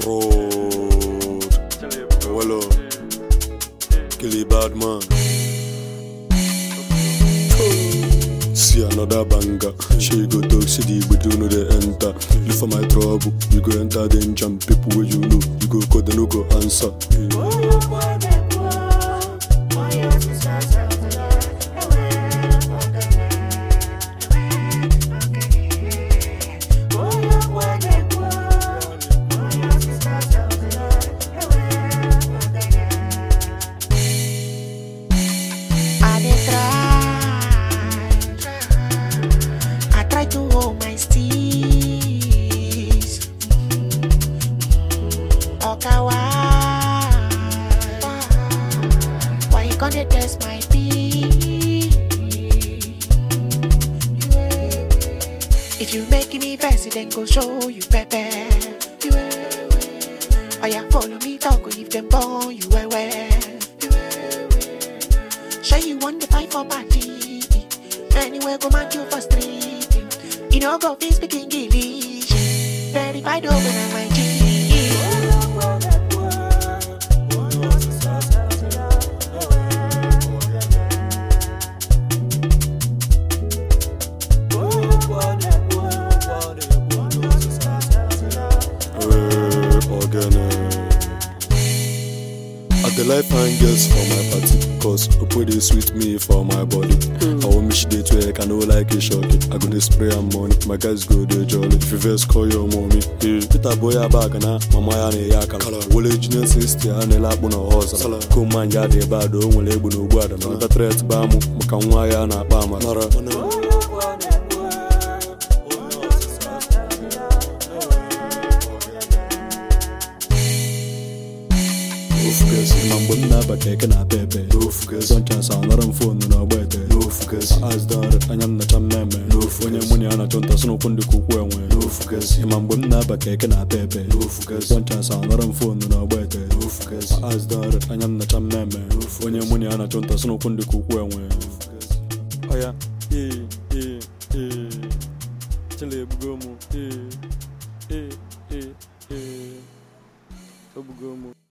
road. Well, kill a bad man. See another banger. She go talk, see the but you know they enter. Look for my trouble, you go enter danger. People where you know, you go call, they no go answer. I dey try, I try to hold my steez. Okay, why? Why you gonna test my beat? If you making me fancy, then go show you better. Oh yeah, follow me, talk if them born you well well. Sure you want the fight for party. Anywhere go match you for street. You know go be speaking English. Verified over on my G. Eh, Ogene. I dey like fine girls for my party, cause Opo dey sweet me for my body. I want me she dey twerk, I no like it shocky. I go dey spray am money, my guys go dey jolly. If you vex, call your mommy. Eh, Peter boy bag na mama ya na eya akara. Wole junior sister ya na-ele akpụ na ọhọzara. Koman ya dị ebe a do o nwere egbu na ogbu ada. Mana tret ba mụ maka nwa ya na-akpa amara. ofukesi ma mgbe m na-abata eke na pepe sọnchas anara m fonu n'ọgba ete azdọrị anya m nacha mmemme onye mụ na ya na-achụ nta sị n'ụkwụ ndị ka ukwu enwe ma mgbe m na-abata eke na pepe sọnchas anara m fonu n'ọgba ete azdọrị anya m nacha mmemme onye mụ na ya na-achụ nta sị n'ụkwụ ndị ka ukwu enwe ọya ee ee ee chela egbugo mụ ee ee ee ee egbugo mụ